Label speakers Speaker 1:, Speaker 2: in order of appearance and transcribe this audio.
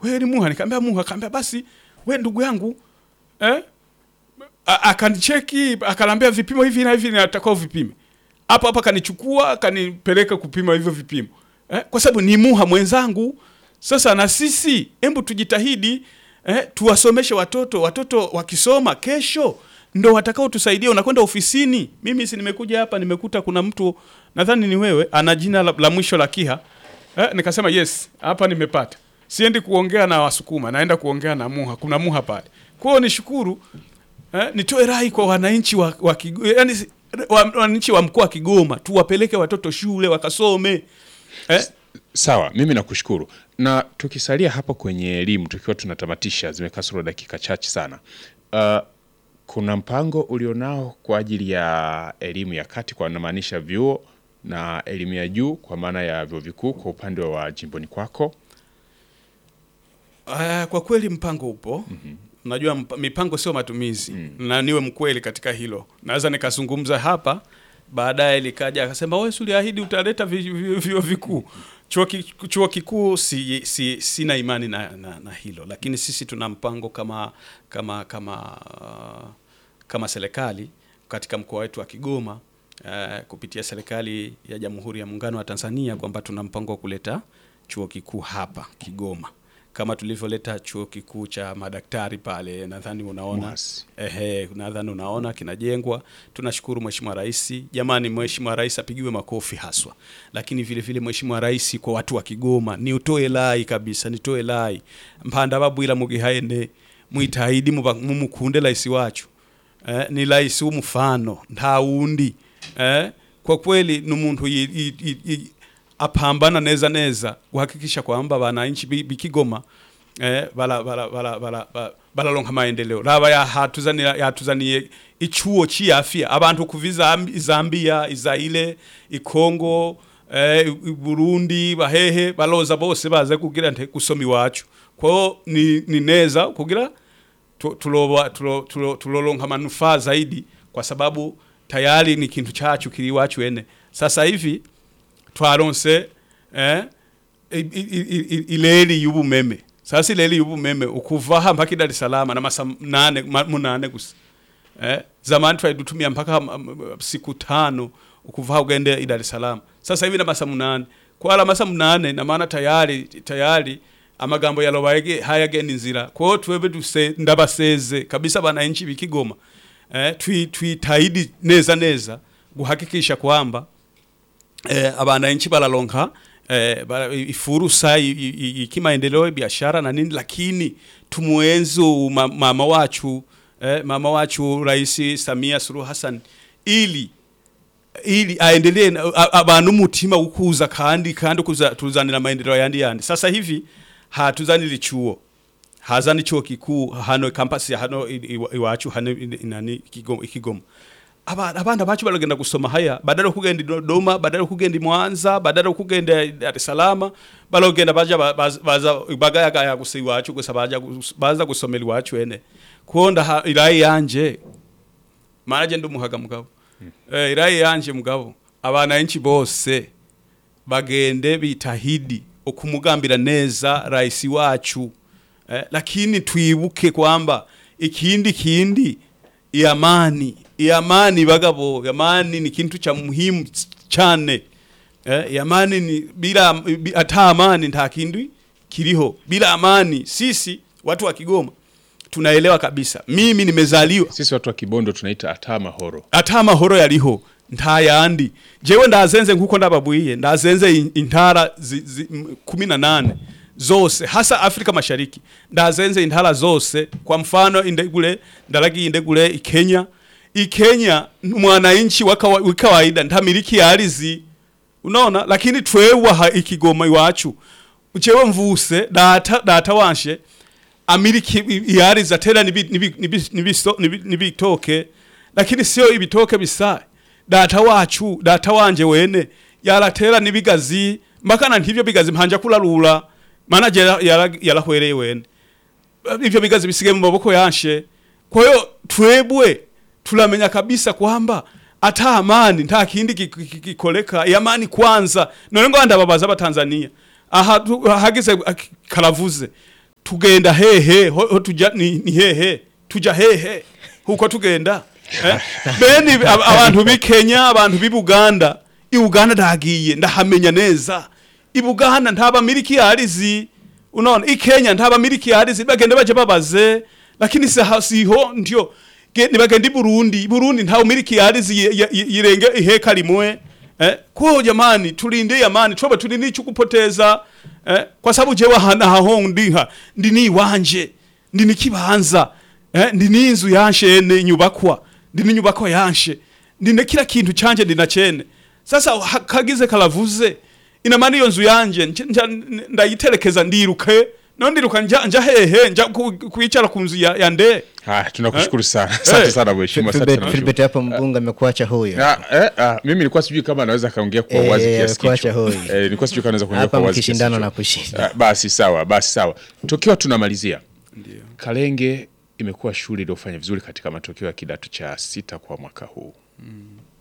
Speaker 1: wewe ni muha nikamwambia muha akamwambia basi we ndugu yangu eh A- akanicheki akanambia vipimo hivi na hivi natakao vipime hapo hapa akanichukua akanipeleka kupima hivyo vipimo eh, kwa sababu ni muha mwenzangu sasa na sisi hebu tujitahidi eh, tuwasomeshe watoto watoto wakisoma kesho ndo watakao tusaidia unakwenda ofisini mimi si nimekuja hapa nimekuta kuna mtu nadhani ni wewe ana jina la, la mwisho la kiha eh, nikasema yes hapa nimepata siendi kuongea na wasukuma naenda kuongea na muha kuna muha pale kwa hiyo nishukuru eh, nitoe rai kwa wananchi wa, wa, Kigo- yani, si- wa, wananchi wa mkoa wa Kigoma tuwapeleke watoto shule wakasome eh,
Speaker 2: Sawa, mimi nakushukuru. Na tukisalia hapo kwenye elimu, tukiwa tunatamatisha, zimekasoro dakika chache sana. Uh, kuna mpango ulionao kwa ajili ya elimu ya kati, kwa namaanisha vyuo na elimu ya juu, kwa maana ya vyuo vikuu kwa upande wa jimboni kwako?
Speaker 1: Uh, kwa kweli mpango upo. mm-hmm. Najua mp mipango sio matumizi mm. na niwe mkweli katika hilo. Naweza nikazungumza hapa baadaye likaja akasema wewe uliahidi utaleta vi- vi- vyuo vikuu. Chuo ki- chuo kikuu si, si, sina imani na, na, na hilo, lakini sisi tuna mpango kama kama kama uh, kama serikali katika mkoa wetu wa Kigoma uh, kupitia serikali ya Jamhuri ya Muungano wa Tanzania kwamba tuna mpango wa kuleta chuo kikuu hapa Kigoma kama tulivyoleta chuo kikuu cha madaktari pale, nadhani unaona
Speaker 2: Mwasi.
Speaker 1: ehe, nadhani unaona kinajengwa. Tunashukuru Mheshimiwa Rais. Jamani, Mheshimiwa Rais apigiwe makofi haswa, lakini vile vile Mheshimiwa Rais kwa watu wa Kigoma, ni utoe lai kabisa, nitoe lai mpanda babwira mugihaene mwitahidi muba- mumukunde rais wacu eh, ni rais w'umufano nta wundi eh, kwa kweli ni umuntu yi- yi- yi- yi- apambana neza neza kuhakikisha kwamba wananchi bi- bikigoma eh, bala bala bala bala ba- balaronka maendeleo raba yahatuzanira yatuzaniye ichuo cy'afya abantu kuva izambi- Zambia Israel ikongo eh, i Burundi bahehe baloza bose baze kugira nte gusoma iwacu kwao ni, ni neza kugira tu- tuloba- tulo- tulo- tuloronka manufaa zaidi kwa sababu tayari ni kintu chacu kiri iwacu ene sasa hivi twaronse eh, i- i- i- i- ileri y'ubumeme sasa ileri y'ubumeme ukuva aha mpaka i Dar es Salaam na masa nane ma- munane gusa eh, zamani twari dutumia mpaka m- m- siku tano ukuva aha ugende i Dar es Salaam sasa hivi na masa munane kwala masa munane na maana tayari tayari amagambo yalobaye hayagenda inzira kwao twebe duse ndabaseze kabisa bananchi bikigoma eh, twi twitahidi neza neza guhakikisha kwamba eh, abananchi balaronka eh, bala, ifurusa i- i- i- ikimaendeleo biashara na nini, lakini tumuenzi ma, mama wachu eh, mama wachu Rais Samia Suluhu Hassan ili ili aendelee na- a- abantu umutima ukuza kandi kandi kuza tuzanira maendeleo yandi yandi. Sasa hivi hatuzanira ichuo hazani chuo kikuu hano kampasi ya hano i- i- iwacu hano i- nani Kigoma Kigoma Aba- abana bacu baragenda gusoma haya badala yo kugenda i Dodoma badala yo kugenda i Mwanza badala yo kugenda i Dar es Salaam baragenda baja ba- baza- baza bagayagaya gusa iwacu gusa baja gus- baza gusomera iwacu ene kuonda ha- irayi yanje manaje ndumuhaga mugabo eh irayi yanje mugabo abana enchi bose bagende bitahidi okumugambira neza rais wacu eh, lakini twibuke kwamba ikindi kindi iamani iamani bagabo amani ni kintu cha muhimu cyane eh, amani ni bila bi- ata amani nta kindi kiriho bila amani sisi watu wa Kigoma tunaelewa kabisa mimi nimezaliwa
Speaker 2: Sisi watu wa Kibondo tunaita ata mahoro.
Speaker 1: ata amahoro yariho nta yandi jewe ndazenze nkuko ndababwiye ndazenze in- intara zi- zi- m- kumi na nane zose hasa Afrika Mashariki ndazenze intara zose kwa mfano indegule ndaragiye indegule ikenya ikenya mwananchi wa kawa- wa kawaida ntamiliki ardhi unaona lakini twewe aha ikigoma iwacu jewe mvuse data data wanshe amiliki iyari zatera nibi- nibi- nibi- nibiso- nibi- nibitoke lakini sio ibitoke bisa data wacu data wanje wene yaratera nibigazi mbakana ntivyo bigazi mpanja kularura mana je yarahwereye wene ivyo bigazi bisige mu maboko yanshe kwa hiyo twebwe tulamenya kabisa kwamba ata amani nta kindi ki- ki- ki- kikoleka yamani kwanza none ngo ndababaza abatanzania aha tu- hagize ak- karavuze tugenda hehe ho, ho tuja ni, ni hehe tuja hehe huko tugenda eh? bene ab- abantu b'i Kenya abantu b'i Buganda i Uganda ndagiye ndahamenya neza i Buganda ntaba miliki yarizi unaona i Kenya ntaba miliki yarizi bagenda baje babaze lakini siha- siho ndio Ge- nibagenda i Burundi i Burundi ntawe miliki yarizi ye- ye- ye- yirenge iheka limwe eh kwa jamani tulinde amani tuba tulinde chukupoteza eh kwa sababu jewe hana haho ndiha ndini wanje ndini kibanza eh ndini inzu yanshe ne nyubakwa ndini nyubakwa yanshe ndine kila kintu canje ndina chene sasa ha- kagize kalavuze ina maana iyo nzu yanje nje- nja- ndayiterekeza ndiruke no ndiruka nja, nja hehe nja ku- kuicara ku nzu ya, ya nde
Speaker 2: Haya, tunakushukuru sana. Asante
Speaker 1: Eh.
Speaker 2: sana mheshimiwa. Asante
Speaker 3: Filbert
Speaker 2: sana
Speaker 3: Filbert hapo mbunge amekuacha huyo.
Speaker 2: Ah, eh, ah, mimi nilikuwa sijui kama anaweza kaongea kwa
Speaker 3: Eh,
Speaker 2: uwazi kiasi
Speaker 3: kuacha
Speaker 2: hicho.
Speaker 3: hoi.
Speaker 2: Eh, nilikuwa sijui kama anaweza kuongea
Speaker 3: Hapa
Speaker 2: kwa uwazi kiasi
Speaker 3: mkishindana
Speaker 2: hicho.
Speaker 3: na kushinda.
Speaker 2: Ah, basi sawa, basi sawa. Tukiwa tunamalizia. Kalenge imekuwa shule iliyofanya vizuri katika matokeo ya kidato cha sita kwa mwaka huu.